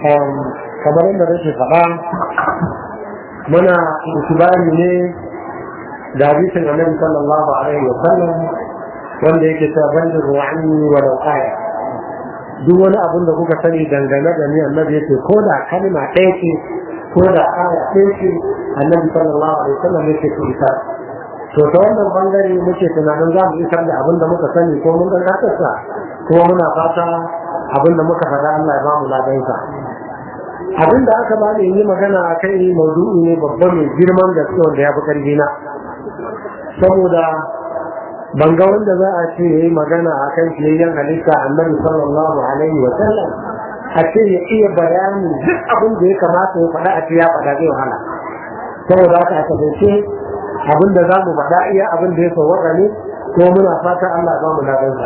kamar yadda nake faɗa muna itibari ne da hadisin annabi sallallahu alaihi wa sallam wanda yake cewa bandir ru'ani wa aya duk wani abin da kuka sani dangane da ni annabi yake ko da kalma ɗaya ce ko da aya ɗaya ce annabi sallallahu alaihi wa sallam yake ku isa to ta wannan bangare muke tunanin za mu isar da abin da muka sani ko mun ga kasarsa kuma muna fata abin da muka faɗa Allah ya ba mu ladansa abin da aka bani yi magana a kai maudu'i ne babba mai girman gaske wanda ya fi karfi na saboda ban ga wanda za a ce yayi magana a kan fiyayyen halitta annabi sallallahu alaihi wa sallam a ce ya iya bayani duk abin da ya kamata ya faɗa a ce ya faɗa zai wahala saboda haka a kasance abin da za mu faɗa iya abin da ya sauwaka ne ko muna fata Allah ba mu ladansa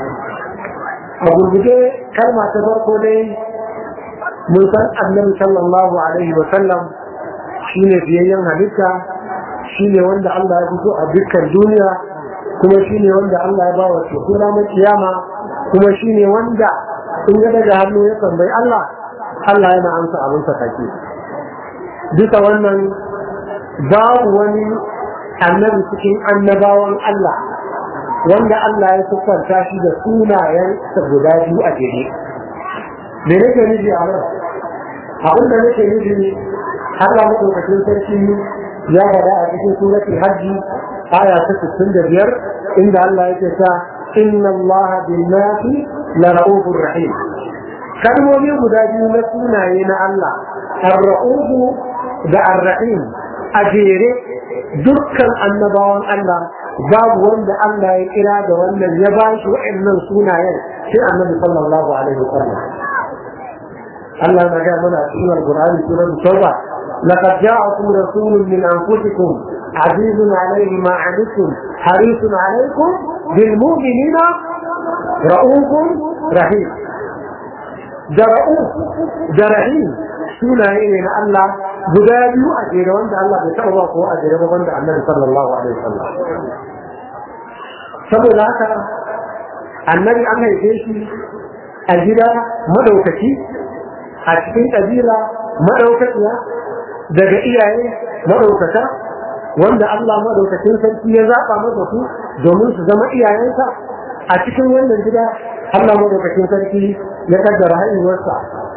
a gurguje kalma ta farko dai mun san annabi sallallahu alaihi wa sallam shine fiyayyen halitta shine wanda Allah ya fito a dukkan duniya kuma shine wanda Allah ya bawa shekura na kiyama kuma shine wanda in ya daga hannu ya tambayi Allah Allah yana amsa abin sa kake duka wannan babu wani annabi cikin annabawan Allah wanda Allah ya siffanta shi da sunayen guda biyu a jere me nake nufi a nan abin da nake nufi Allah madaukakin sarki ya faɗa a cikin suratul hajji aya ta 65 inda Allah yake ta inna Allah bil nasi la ra'ufur rahim kalmomi guda biyu na sunaye na Allah ar-ra'ufu da ar-rahim a jere dukkan annabawan Allah babu wanda Allah ya kira da wannan ya ba shi wa'annan sunayen sai annabi sallallahu alaihi wasallam Allah na ga mana cikin Al-Qur'ani surar Tauba laqad ja'akum rasulun min anfusikum azizun alayhi ma 'anittum harisun alaykum bil mu'minina ra'ufun rahim da ra'uf da rahim sunaye ne na Allah guda biyu a jere wanda Allah bai taɓa ba ko a jere ba wanda Annabi sallallahu alaihi wasallam saboda haka annabi an haife shi a gida madaukaki a cikin ƙabila madaukakiya daga iyaye madaukaka wanda Allah madaukakin sarki ya zaɓa masa su domin su zama iyayensa a cikin wannan gida Allah madaukakin sarki ya kaddara haihuwarsa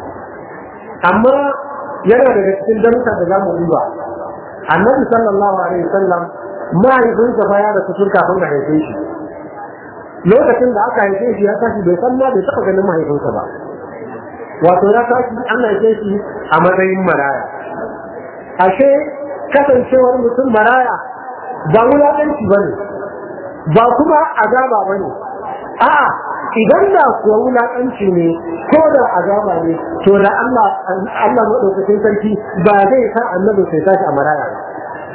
amma yana daga cikin darussa da za mu duba annabi sallallahu alaihi wasallam mahaifinsa fa ya rasu tun kafin a haife shi lokacin da aka haife shi ya tashi bai san ma bai taɓa ganin mahaifinsa ba wato ya tashi an haife shi a matsayin maraya ashe kasancewar mutum maraya ba wulaƙanci ba ne ba kuma azaba ba ne a'a idan da kuwa wulaƙanci ne ko da azaba ne to da Allah Allah maɗaukakin sarki ba zai sa annabi sai tashi a maraya ba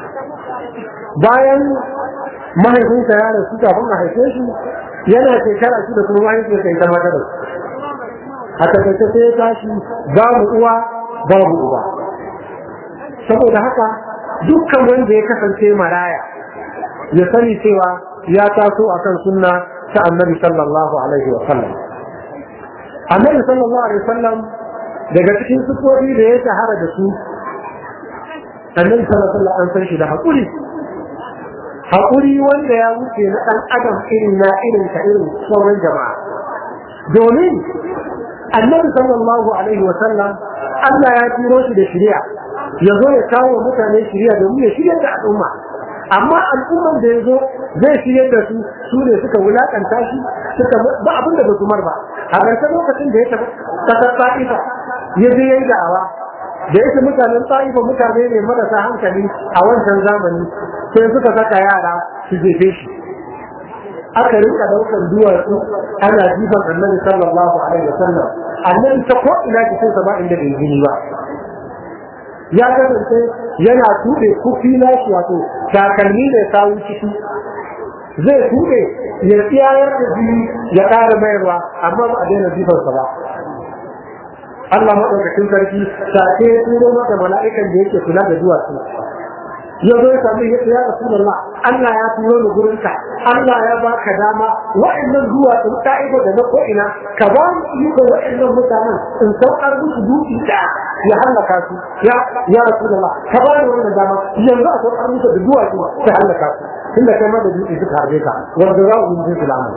bayan mahaifinsa ya rasu kafin a haife shi yana shekara shi da kuma mahaifinsa ya kama da a takaice sai ya tashi babu uwa babu uba saboda haka dukkan wanda ya kasance maraya ya sani cewa ya taso akan sunna ta annabi sallallahu alaihi wa sallam annabi sallallahu alaihi wa sallam daga cikin sufofi da ya shahara da su annabi sallallahu alaihi wa sallam an san shi da haƙuri haƙuri wanda ya wuce na ɗan adam irin na irin ka irin sauran jama'a domin annabi sallallahu alaihi wa sallam Allah ya turo shi da shari'a ya zo ya kawo mutane shari'a domin ya shirya da al'umma amma al'umman da ya zo zai shirya da su su ne suka wulakanta shi suka ba abin da ba su mar ba a ƙarshen lokacin da ya tafi ƙasar ta'ifa ya je ya yi da'awa da yake mutanen ta'ifa mutane ne marasa hankali a wancan zamani sai suka saka yara su jefe shi aka rinka daukar duwatsu ana jifan annabi sallallahu alaihi wasallam annabi ta ko ina jikin sa ba inda bai gini ba ya kasance yana tuɗe kufi na shi wato takalmi ne sawu ciki zai tuɗe ya tsayar da jini ya ƙara mayarwa amma ba a daina jifansa ba Allah maɗaukakin sarki sake ya turo maka mala'ikan da yake kula da duwatsu ya zo ya sami ya ya Rasulullah Allah ya turo ni gurin ka Allah ya baka dama wa'annan duwatsun ta'iba da na ko'ina ka ba mu iko wa'annan mutanen in saukar musu duki da ya hallaka su ya ya rasulullah ka ba ni wannan dama yanzu a saukar musu da duwatsu ta hallaka su tunda kai ma da duki suka harbe ka wanda za mu yi filamu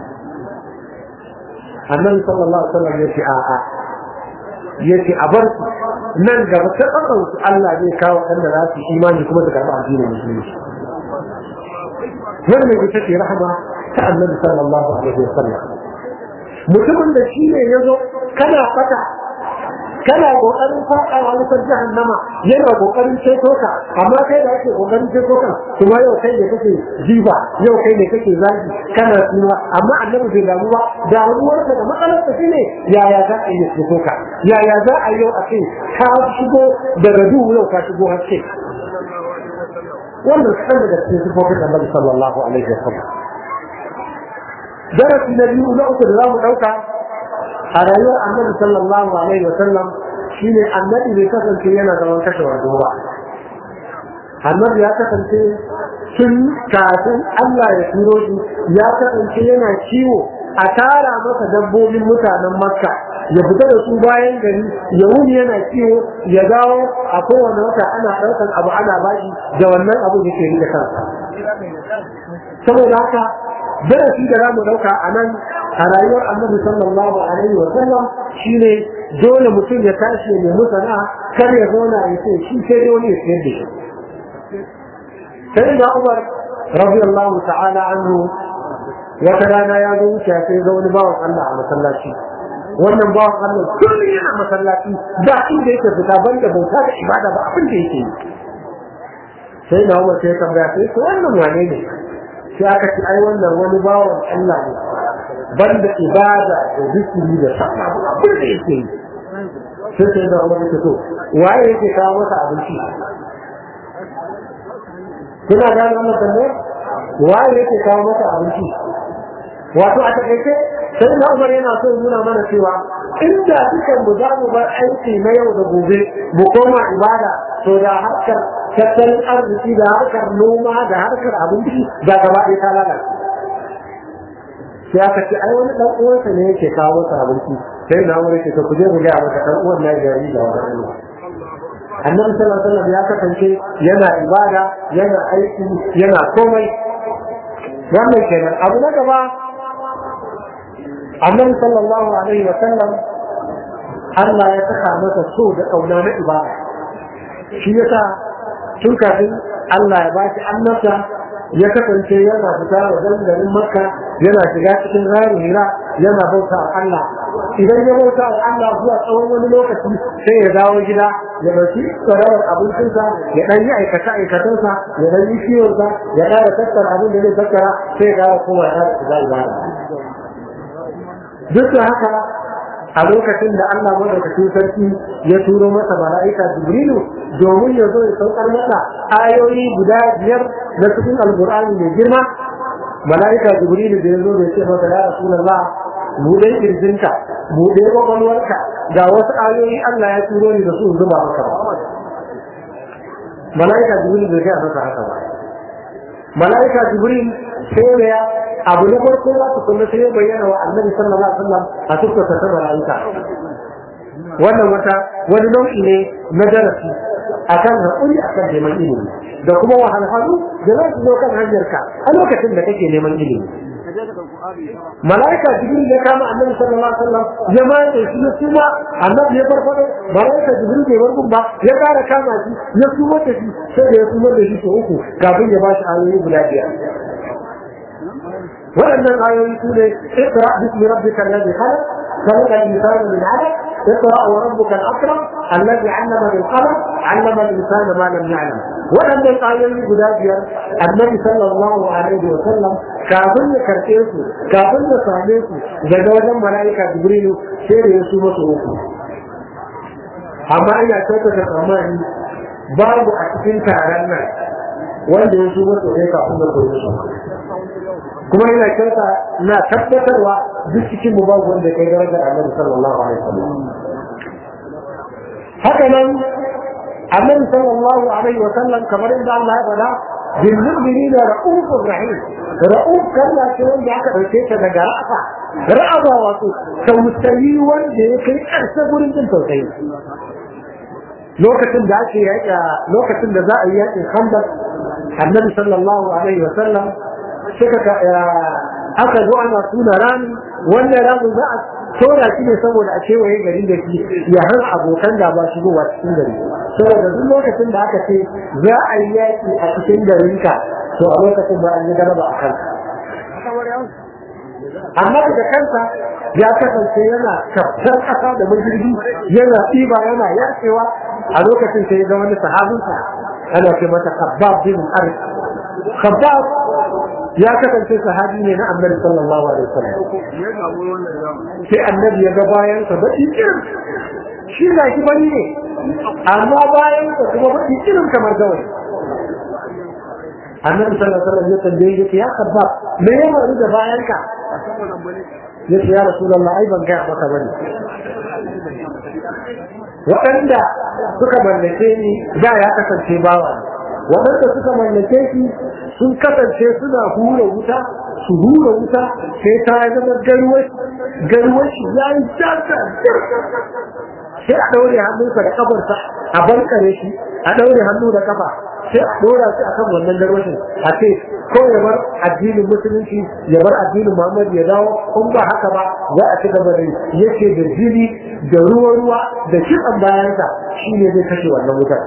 annabi sallallahu alaihi wasallam ya ce a'a ya ce a bar su nan gaba ta su Allah zai kawo waɗanda za su imani kuma su karɓi addinin musulunci wannan ita ce rahama ta annabi sallallahu alaihi wasallam mutumin da shi ne ya zo kana fata kana kokarin faɗa a wutar jahannama yana kokarin ceto ka amma kai da ake kokarin ceto ka kuma yau kai ne kake jiba yau kai ne kake zagi kana suna amma annabi bai damu ba damuwarsa da matsalar ta shine yaya za a yi ceto ka yaya za a yau a ce ka shigo daga duhu yau ka shigo haske wannan kaɗan daga cikin sifofin annabi sallallahu alaihi wa sallam darasi na biyu na uku da za mu ɗauka a rayuwar annabi sallallahu alaihi wa sallam shine annabi bai kasance yana zaman kashe wando ba annabi ya kasance tun kafin Allah ya turo shi ya kasance yana ciwo a tara masa dabbobin mutanen makka ya fita da su bayan gari ya wuni yana ciwo ya dawo a kowane wata ana ɗaukar abu ana bashi da wannan abu da ke rike kansa saboda haka darasi da zamu dauka a nan a rayuwar annabi sallallahu alaihi wa sallam shine dole mutum ya tashi ya nemi sana'a kar ya zauna ya ce shi sai dai wani ya sayar da shi sai da Umar radiyallahu ta'ala anhu wata rana ya zo wuce sai ga wani bawan Allah a masallaci wannan bawan Allah kullum yana masallaci ba inda yake fita banda bauta da ibada ba abin da yake yi sai da Umar sai tambaya sai wannan wane ne sai aka ce ai wannan wani bawan Allah ne banda ibada da zikiri da sallah abin da yake yi sai sai da Umar ya to waye yake kawo masa abinci kuna gane wannan tambayar waye yake kawo masa abinci wato a takaice sai na Umar yana so nuna mana cewa inda dukan mu za mu bar aiki na yau da gobe mu koma ibada to da harkar tattalin arziki da harkar noma da harkar abinci da gaba ɗaya ta lalace sai aka ce ai wani dan uwansa ne yake kawo masa abinci sai na wuri ce to ku je ku ga masa dan uwan na gari da wani Allah annabi sallallahu alaihi wasallam ya kasance yana ibada yana aiki yana komai wannan kenan abu na gaba annabi sallallahu alaihi wasallam Allah ya saka masa so da kauna na ibada shi yasa tun kafin Allah ya ba shi annabta ya kasance yana fita wajen garin makka yana shiga cikin rarin hira yana bauta wa Allah idan ya bauta wa Allah zuwa tsawon wani lokaci sai ya dawo gida ya ɗauki tsarawar abincinsa ya ɗan yi aikata aikatansa ya ɗan yi kiwonsa ya ƙara tattara abin da zai tattara sai ya ƙara koma ya ƙara shiga ibada duk da haka a lokacin da Allah madaukakin sarki ya turo masa mala'ika Jibrilu domin ya zo ya saukar masa ayoyi guda biyar na cikin alkur'ani mai girma mala'ika Jibrilu da ya zo da ce masa ya Rasulullah buɗe kirjinka buɗe kwakwalwarka ga wasu ayoyi Allah ya turo ni da su zuba maka ba mala'ika Jibrilu bai gaya masa haka ba mala'ika Jibril sai ya abu na farko za su kuma sai bayyana wa annabi sallallahu alaihi wasallam a tukka ta mala'ika wannan wata wani nau'i ne na darasi akan haƙuri akan neman ilimi da kuma wahalhalu da za su zo kan hanyarka a lokacin da kake neman ilimi mala'ika jibril ya kama annabi sallallahu alaihi wasallam ya ma da shi ya suma annabi ya farfado mala'ika jibril bai bar ba ya kara kama shi ya suma da shi sai da ya suma da shi sau uku kafin ya ba shi ayoyi guda biyar waɗannan ayoyi su ne iqra bismi rabbika alladhi khalaq خلق الإنسان من علق اقرأ وربك الأكرم الذي علم بالقلم علم الإنسان ما لم يعلم وأن الآيات قدابيا النبي صلى الله عليه وسلم kafin ya karɓe su kafin ya same su daga wajen mala'ika jibrilu sai da ya su masu uku amma ina kyautata tsammani babu a cikin taron nan wanda ya su masu ɗaya kafin da koyi su kuma ina kyauta na tabbatarwa duk cikin mu babu wanda kai darajar annabi sallallahu alaihi wasallam haka nan annabi sallallahu alaihi wasallam kamar inda Allah ya faɗa bil mu'minina ra'ufur rahim ra'uf kalma ce wanda aka ɗauke ta daga ra'afa ra'aba wato tausayi wanda ya kai ƙarshe gurin jin tausayi lokacin da ake yaƙa lokacin da za a yi yaƙin khandaq annabi sallallahu alaihi wa sallam suka aka zo ana tuna rami wannan ramin za a tora shi ne saboda a kewaye gari da shi ya hana abokan da ba shigowa cikin gari saboda duk lokacin da aka ce za a yi yaƙi a cikin garinka to a lokacin ba an yi garaba a kanka amma daga kansa ya kasance yana kaftar ƙasa da majirgi yana ɗiba yana yaƙewa a lokacin sai ga wani sahabinsa ana ce mata khabbab bin arz khabbab ya kasance sahabi ne na annabi sallallahu alaihi wasallam sai annabi ya ga bayan sa baki irin shi na shi bari ne amma bayan sa kuma baki irin kamar gawai annabi sallallahu alaihi wasallam ya tambaye ya ya khabbab me ya faru da bayan ka ya ce ya rasulullah ai ban ga maka bane waɗanda suka mallake ni da ya kasance bawa waɗanda suka mallake shi sun kasance suna hura wuta su hura wuta sai ta zama garwashi ya yi jasa sai a ɗaure hannunsa da kafarsa a bankare shi a ɗaure hannu da kafa sai a ɗora shi akan wannan garwashin a ce ko ya bar addinin musulunci ya bar addinin muhammad ya dawo in ba haka ba za a ci gaba da yake da jini da ruwa-ruwa da kitsan bayansa shi ne zai kashe wannan wutar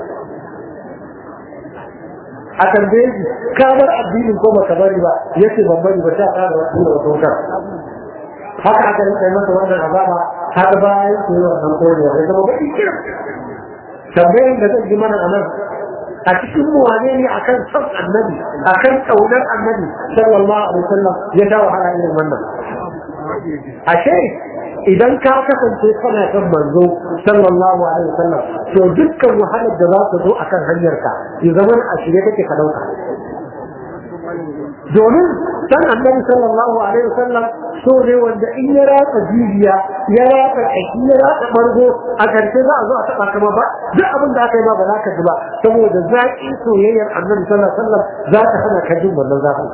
a tambaye shi ka bar addinin ko baka bari ba yace ban bari ba ta fara wasu da wata wutar haka aka rinka masa wannan azaba har bayan su yi wannan kodewa ya zama baki kira tambayin da zai ji mana a nan a cikin mu wane ne akan son annabi akan kaunar annabi sallallahu alaihi wasallam ya dawo hala irin wannan ashe idan ka kasance kana son manzo sallallahu alaihi wasallam to dukkan wahalar da za ta zo akan hanyarka ya zama a shirye kake ka dauka domin san annabi sallallahu alaihi wasallam so ne wanda in ya ratsa jijiya ya ratsa kashi ya ratsa bargo a karshe za a zo a taba kama ba duk abin da aka yi ma ba za ka ji ba saboda zaƙin soyayyar annabi sallallahu alaihi wasallam za ta hana ka jin wannan zafin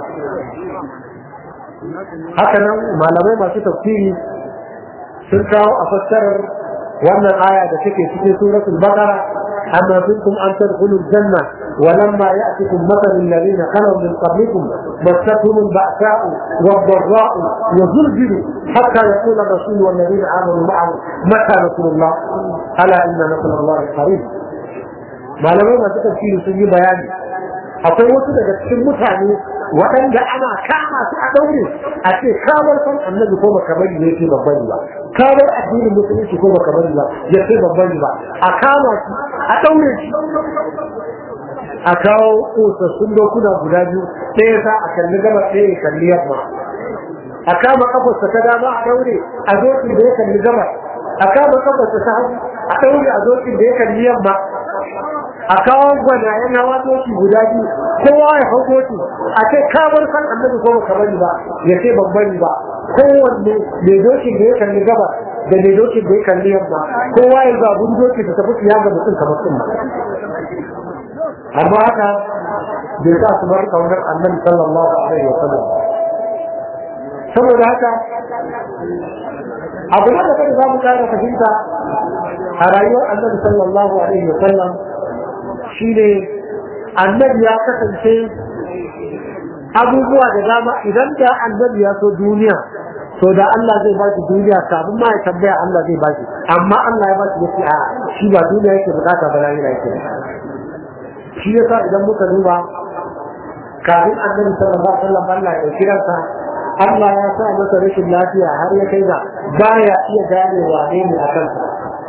haka nan malamai masu tafsiri sun kawo a fassarar wannan aya da take cikin suratul baqara amma kuntum an tadkhulu janna wa lamma ya'tikum mathalu alladhina khalu min qablikum massatuhum al-ba'sa'u wad-dharra'u wa zulzilu hatta yaqula ar-rasul wal ladina amanu ma'ahu mata nasrullah ala inna nasrallahi qarib malamai masu tafsiri sun yi bayani akwai wasu daga cikin mutane waɗanda ana kama su a ɗaure a ce kamar san annabi ko baka bari ne ce babban ba kamar addinin musulunci ko baka bari ba ya ce babban ba a kama su a ɗaure shi a kawo ƙosassun dokuna guda biyu ɗaya sa a kalli gaba ɗaya ya kalli yamma a kama kafarsa ta dama a ɗaure a zokin da ya kalli gaba a kama kafarsa ta hagu a ɗaure a zokin da ya kalli yamma a kawo gwanayen hawa doki guda biyu kowa ya hau doki a ce kamar san annabi ko baka bari ba ya ce ban bari ba kowanne mai dokin da ya kalli gaba da mai dokin da ya kalli yamma kowa ya zabun doki da tafi ya ga mutum kamar sun amma haka bai sa su bar kaunar annabi sallallahu alaihi wa sallam saboda haka abu da kada za mu kara fahimta a rayuwar annabi sallallahu alaihi wa sallam shine annabi ya kasance abubuwa da dama idan da annabi ya so duniya to da Allah zai ba shi duniya kafin ma ya tambaya Allah zai ba shi amma Allah ya ba shi yake a shi ba duniya yake bukata ba lahira yake shi yasa idan muka duba kafin annabi sallallahu alaihi wasallam Allah ya kiransa Allah ya sa masa rashin lafiya har ya kai ga baya iya gane wane ne a kansa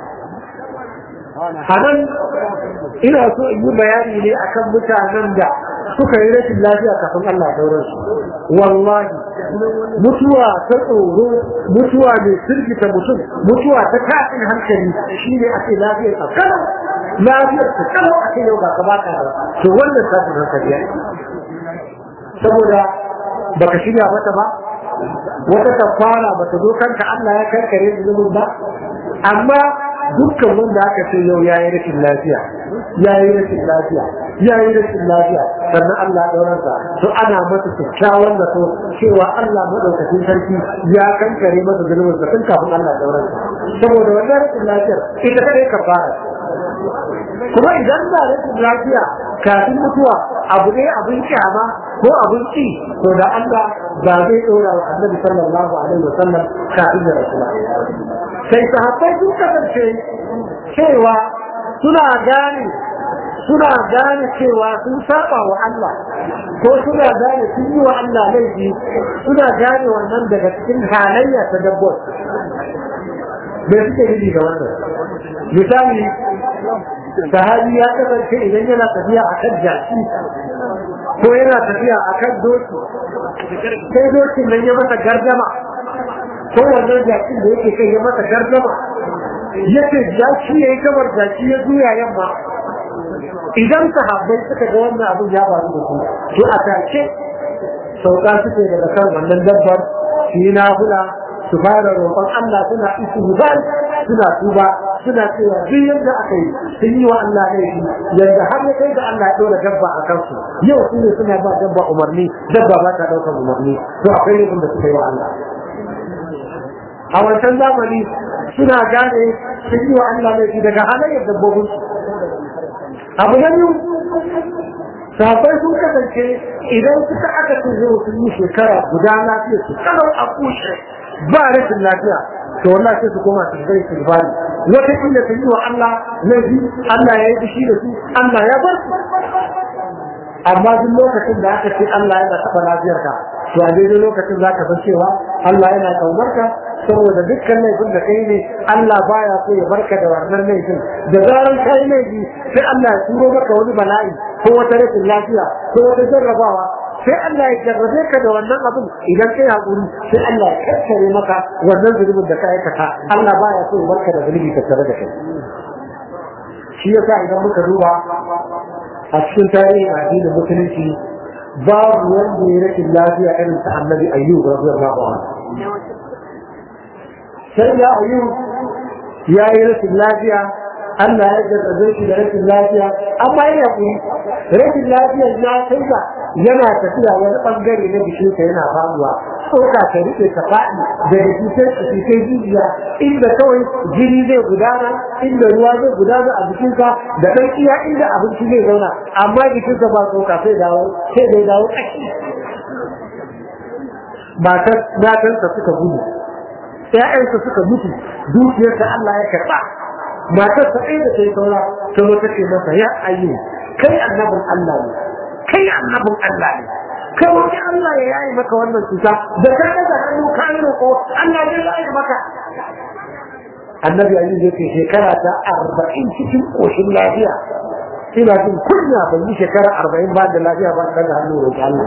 a nan ina so in yi bayani ne akan mutanen da suka yi rashin lafiya kafin Allah ya daurar su wallahi mutuwa ta tsoro mutuwa mai firgita mutum mutuwa ta kafin hankali shine ake lafiyar ka kalau lafiyar ka kalau ake yau ga ka baka da to wannan kafin hankali saboda baka shirya mata ba wata kafara bata zo kanka Allah ya karkare zunubin ba amma dukkan wanda aka ce yau yayi rashin lafiya yayi rashin lafiya yayi rashin lafiya sannan Allah ɗauransa to ana masa kyakkyawan da so cewa Allah madaukakin sarki ya kankare masa zulmin sa tun kafin Allah ɗauransa saboda wannan rashin lafiyar ita kadai ka fara kuma idan da rashin lafiya kafin mutuwa abu ne abin kyama ko abin ci to da Allah ba zai ɗora wa annabi sallallahu alaihi wasallam kafin da rasula sai sahabbai sun kasance cewa suna gane suna gane cewa sun saba wa Allah ko suna gane sun yi wa Allah laifi suna gane wannan daga cikin halayya ta dabbobi me suke nufi ga wannan misali sahabi ya kasance idan yana tafiya a kan jaki ko yana tafiya a kan doki sai dokin nan ya masa gardama ko wannan jakin da yake kai ya masa gardama ya ce jaki ya yi gabar jaki ya juya yamma idan sahabbai suka ga wannan abin ya faru da su to a take sauka suke daga kan wannan dabbar su yi nafula su fara roƙon Allah suna istighfar suna tuba suna cewa duk yadda aka yi sun yi wa Allah laifi yadda har ya kai da Allah ya ɗora dabba a kansu yau su ne suna ba dabba umarni dabba ba ta ɗaukar umarni to akwai laifin da suka yi wa Allah a wancan zamani suna gane sun yi wa Allah laifi daga halayyar dabbobin abu na biyu sahabbai sun kasance idan suka aka ce yau sun yi shekara guda lafiya su kalau a kushe ba rashin lafiya to wallahi sai su koma su zai su bani wata kila su yi wa Allah laifi Allah ya yi fushi da su Allah ya bar su amma duk lokacin da aka ce Allah yana taɓa lafiyarka to a daidai lokacin za ka san cewa Allah yana ƙaunar ka saboda dukkan laifin da kai ne Allah baya so ya barka da wannan laifin da zaran kai laifi sai Allah ya turo maka wani bala'i ko wata rashin lafiya ko wata jarrabawa sai Allah ya jarrabe ka da wannan abin idan kai hakuri sai Allah ya kakkare maka wannan zulubin da ka aikata Allah baya so ya barka da zulubi ka tare da kai shi yasa idan muka duba a cikin tarihin addinin musulunci babu wanda ya rashin lafiya irin ta annabi ayyub radiyallahu anhu sai ya ayyub ya yi rashin lafiya Allah ya jarrabe shi da rashin lafiya amma ya yi rashin lafiya ya kai ga yana tafiya wani bangare na jikinsa yana faruwa tsoka ta rike ta faɗi daga cutar cutar jijiya inda kawai jini zai gudana inda ruwa zai gudana a jikinka da ɗan iya inda abinci zai zauna amma jikinsa ba tsoka sai dawo sai dai dawo ƙashi matansa suka gudu ‘ya'yansa suka mutu dukiyarsa Allah ya karɓa matar ta ɗaya da ta yi saura ta zo ta ce masa ya ayyu kai annabin Allah ne kai annabin Allah ne ka roƙi Allah ya yayi maka wannan cuta da ka daga hannu ka yi roƙo Allah zai yayi maka annabi ayyu zai ce shekara ta arba'in cikin ƙoshin lafiya ina jin kunya ban yi shekara arba'in ba da lafiya ba daga hannu roƙi Allah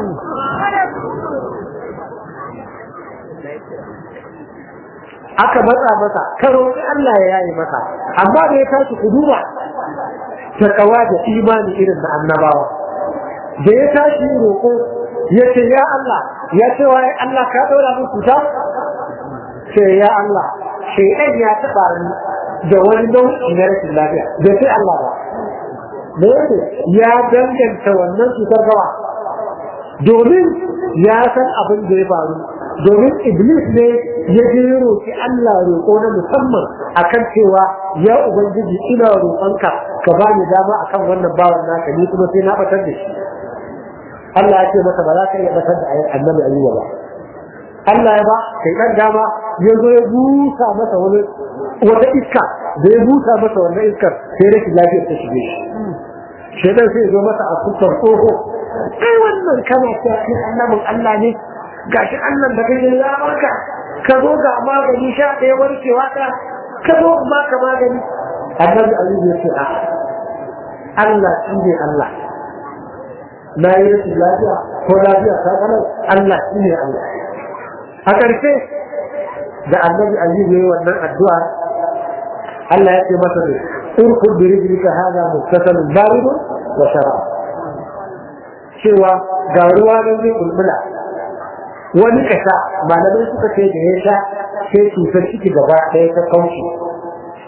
aka matsa masa ka roƙi Allah ya yayi maka amma da ya tashi ku duba ta kawa da imani irin na annabawa da ya tashi roƙo ya ce ya Allah ya ce wa Allah ka ɗaura min cuta ce ya Allah shaidan ya taɓa ni da wani nau'i na rashin lafiya da sai Allah ba da yake ya danganta wannan cutar gawa domin ya san abin da ya faru domin iblis ne ya je roƙi Allah roƙo na musamman akan cewa ya ubangiji ina roƙonka ka ba ni dama akan wannan bawan naka ni kuma sai na batar da shi Allah ya ce masa ba za ka iya batar da annabi ayyuba ba Allah ya ba kai dan dama ya zo ya busa masa wani wata iska da ya busa masa wannan iskar sai rashin lafiyar ta shige shi shedan sai ya zo masa a kusan tsoho kai wannan kana cewa kai annabin Allah ne gashi Allah da kai ya barka ka zo ga magani sha ɗaya warkewa ta ka zo ba ka magani annabi Ali ya ce a Allah shi ne Allah na yi rashin lafiya ko lafiya ta kalau Allah shi ne Allah a ƙarshe da annabi Ali ya yi wannan addu'a Allah ya ce masa ne urkud bi rijlika hada mustasalun baridun wa sharab cewa ga ruwa nan zai bulbula wani kasa malamai suka ce da ya sha sai cutar ciki gaba ɗaya ta kauce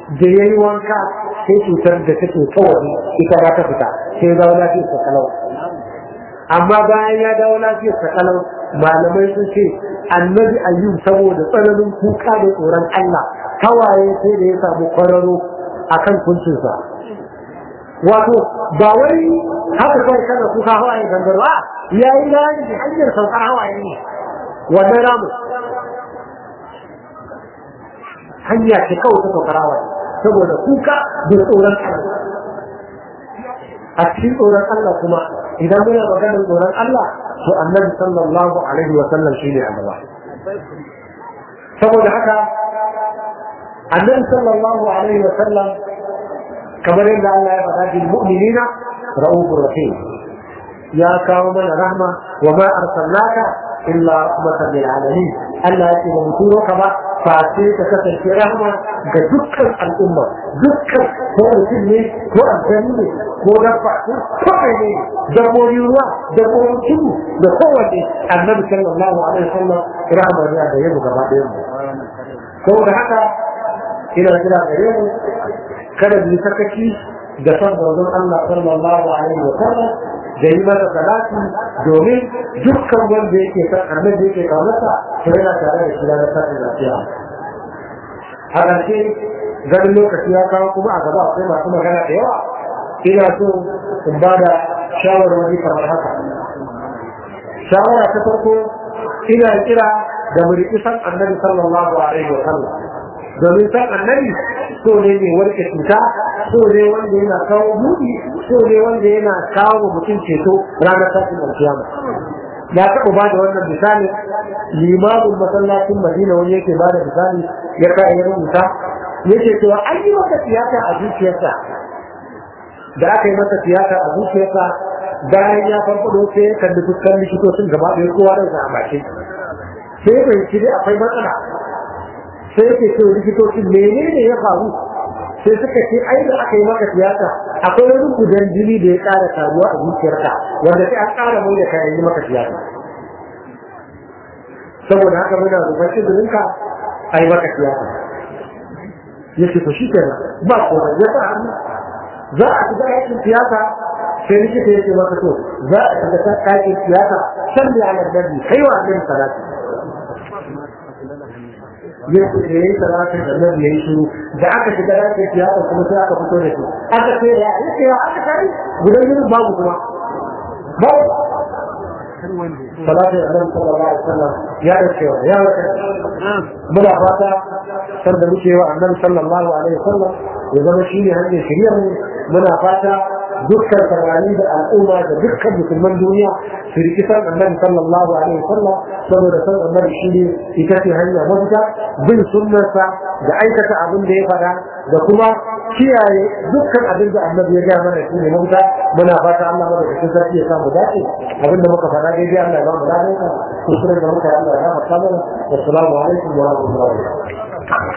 da ya yi wanka sai cutar da take kawai ita ba ta fita sai dawo lafiyar sa kalau amma bayan ya dawo lafiyar sa kalau malamai sun ce annabi ayyub saboda tsananin kuka da tsoron Allah kawaye sai da ya samu kwararo akan kuncinsa wato ba wai haka kawai kana kuka hawaye gangarwa ya yi rani da hanyar saukar hawaye ne wannan ramu hanya ce kawai ta saukar hawaye saboda kuka da tsoron Allah a cikin tsoron Allah kuma idan muna maganar tsoron Allah to annabi sallallahu alaihi wa sallam shine annaba saboda haka annabi sallallahu alaihi wa sallam kamar yadda Allah ya faɗa bil mu'minina ra'ufur rahim ya kawo mana rahma wa ma arsalnaka illa rahmatan lil alamin Allah ya ce ba muturo ka ba fa sai ka kasance rahma ga dukkan al'umma dukkan ko mutum ne ko aljani ne ko dabba ko ne dabbobi ruwa dabbobin tudu da kowanne annabi sallallahu alaihi wasallam rahma ne da yau gaba ɗayan mu saboda haka ina kira gare mu kada mu sakaci da son manzon Allah sallallahu alaihi wa sallam da yi masa salati domin dukkan wanda yake san annabi yake kaunarsa to yana tare da shi ranar sashen lafiya a ƙarshe ganin lokaci ya kawo kuma a gaba akwai masu magana da yawa ina so in ba da shawarwari kamar haka shawara ta farko ina kira da mu riƙi san annabi sallallahu alaihi wa sallam domin san annabi so ne mai warke cuta so ne wanda yana kawo buɗi so ne wanda yana kawo wa mutum ceto ranar tashin alkiyama ya taɓa ba da wannan misali limamin masallacin madina wani yake ba da misali ya ka ya rubuta yake cewa an yi masa tiyata a zuciyarsa da aka yi masa tiyata a zuciyarsa bayan ya farfado sai ya kalli fuskan likitocin gaba ɗaya kowa da a bakin sai bai ci dai akwai matsala sai yake ce likitocin menene ya faru sai suka ce ai da aka yi maka tiyata akwai wani gudan jini da ya ƙara taruwa a zuciyarka wanda sai an ƙara mai da kayan yi maka tiyata saboda haka muna roƙon izininka a yi maka tiyata ya ce to shi kenan ba komai ya sa hannu za a shiga aikin tiyata sai likita ya ce maka to za a shiga aikin tiyata shan da yanar dabi kai wa annabi salati ya yi salatin da nan ya yi shiru da aka shiga ɗakin siyasa kuma sai aka fito da shi aka ce ya yi ce ya aka kari gudan yin babu kuma babu salatin da nan sallallahu alaihi wasallam ya da cewa ya wata muna fata san da muke wa annabi sallallahu alaihi wasallam ya zama shi ne hanyar shirya mu muna fata dukkan samari da al'umma da dukkan musulman duniya su riki san annabi sallallahu alaihi wasallam saboda san annabi shi ne ita ce hanya mafita bin sunnarsa da aikata abin da ya fada da kuma kiyaye dukkan abin da annabi ya gaya mana shi ne mafita muna fata Allah mana da sarki ya samu dace abin da muka fada daidai Allah ya ba mu lafiya kusurin da muka yi Allah ya ba mu kamar assalamu alaikum wa rahmatullahi